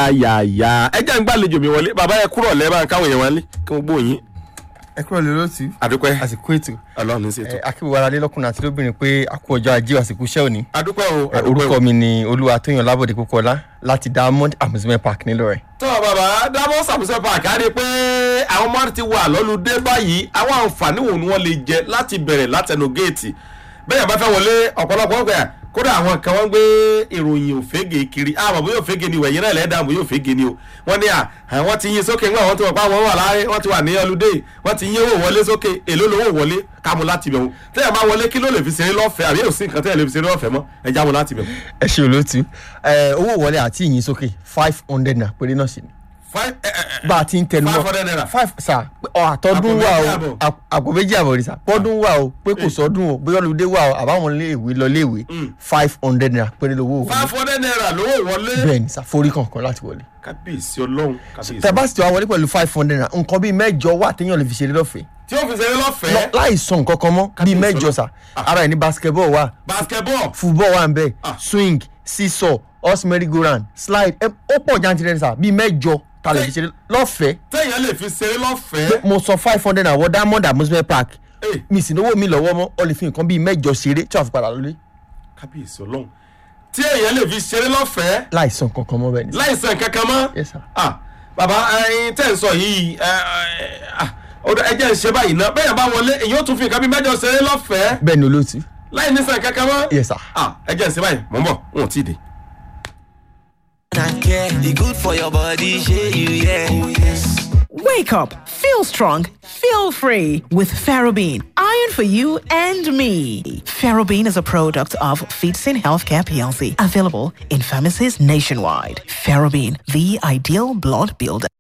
yáyáyá ẹ jẹ́ ń gbàlejò mi wọlé bàbá ẹ kúrò lẹ́ẹ̀bà káwọn èèyàn wọlé kí wọ́n gbóyin ẹ kúrò lè lóòtú àdúpẹ́ àsìkò ètò ọlọ́run ní ṣètò akíwò ara lé lọ́kùnrin àti lóbìnrin pé a kú ọjọ́ ajé àsìkò iṣẹ́ òní àdúpẹ́ o Eh, àdúpẹ́ o. orúkọ mi ni olúwa tóyàn lábọ̀dé púpọ̀lá láti diamond amusement park nílọrin tọ́ bàbá dábọ́ sàmúsẹ́ park á rí i pé àwọn ọmọ ti wà lọ́lùdé báyìí àwọn àǹfààní wo ni wọ́n lè jẹ láti bẹ̀rẹ̀ látẹnu géètì bẹ́ẹ̀ bá fẹ́ wọlé ọ̀pọ̀lọpọ̀ ọgbà kódà àwọn kan wọ́n gbé ìròyìn òfégè kiri àmọ́ bóyá òfégè ni ìwẹ̀yìn náà lẹ́ẹ̀dá bóyá òfégè ni o wọ́n ní à wọ́n ti yín sókè ńgbà wọ́n ti wọ̀ pa àwọn wà láàrin wọ́n ti wà ní ọlùdé wọ́n ti yín owó wọlé sókè èló lówó wọlé kámú láti bẹ̀ wọ́n tẹ́yà máa wọlé kí ló lè fi ṣeré lọ́fẹ̀ẹ́ àbí òsín nǹkan tẹ́yà lè fi ṣeré lọ́fẹ̀ẹ́ mọ́ ẹ jáwọ́ láti bẹ̀ wọ́n. ẹ ṣe olóòtú Eh, owó wọlé àti ìyìn sókè five hundred naira péré náà sí ni Five- ẹ- ẹ- ẹ- bá a ti ń tẹnu mọ́ 500 naira. five sa ọ àtọ́dún Àpò wà méjì o àbọ̀. àp- àpò méjì àbọ̀ rí sa pọ́dún wà o pé kò sọ́dún o bóyá olùdé wà o àbáwọn iléèwé lọ iléèwé five hundred naira péré lówó wọlé five hundred naira lówó wọlé. bẹ́ẹ̀ ni sa forí kankan láti wọlé kábíyèsí ọlọ́run kábíyèsí. tẹ bá sì ti wá wọlé pẹ̀lú five hundred naira nǹkan bíi mẹ́jọ wà téèyàn lè fi ṣeré lọ́fẹ̀ẹ́ tí ó fi ṣeré lọ́fẹ̀ẹ́. Lọ- láì sọ nǹkan kan mọ́ bíi Kábíyèsí mẹ́jọ sa ara ẹ̀ ní basketball wà basketball. football wà ń bẹ̀ Ah. swing seesaw horse merry go round slide ẹ ó pọ̀ jantirẹ̀ sa bíi mẹ́jọ ta lè fi ṣeré lọ́fẹ̀ẹ́ téèyàn lè fi ṣeré lọ́fẹ̀ẹ́. mo sọ five hundred naira wọ diamond amusement park Eh, mi sì lówó mi lọ́wọ́ mọ́ ọ lè fi nǹkan bíi mẹ́jọ ṣeré tí wàá fi padà lólé kábíyèsí ọlọ́run tí èèyàn lè fi ṣeré lọ́fẹ̀ẹ́ láì sọ nǹkan kan mọ́ bẹ́ẹ̀ ni. láìsàn kankan mọ́. Yes, sir. ah bàbá ẹyin tẹ́ ń sọ yìí ẹ ẹ ah, ọ̀dọ̀ ẹ jẹ́ ń ṣe báyìí náà bẹ́ẹ̀ bá wọlé èyí ó tún fi nǹkan bí mẹ́jọ ṣeré lọ́fẹ̀ẹ́ bẹ́ẹ̀ ni olóòtú láì nísàn kankan mọ́. Yes, sir. ah ẹ jẹ́ ń ṣe báyìí mò ń bọ̀ n ò tí ì dé. and care. The good for your body, shey you yeah. Oh yes. Wake up, feel strong, feel free with Ferrobene. Iron for you and me. Ferrobene is a product of Feetsin Healthcare PLC, available in pharmacies nationwide. Ferrobene, the ideal blood builder.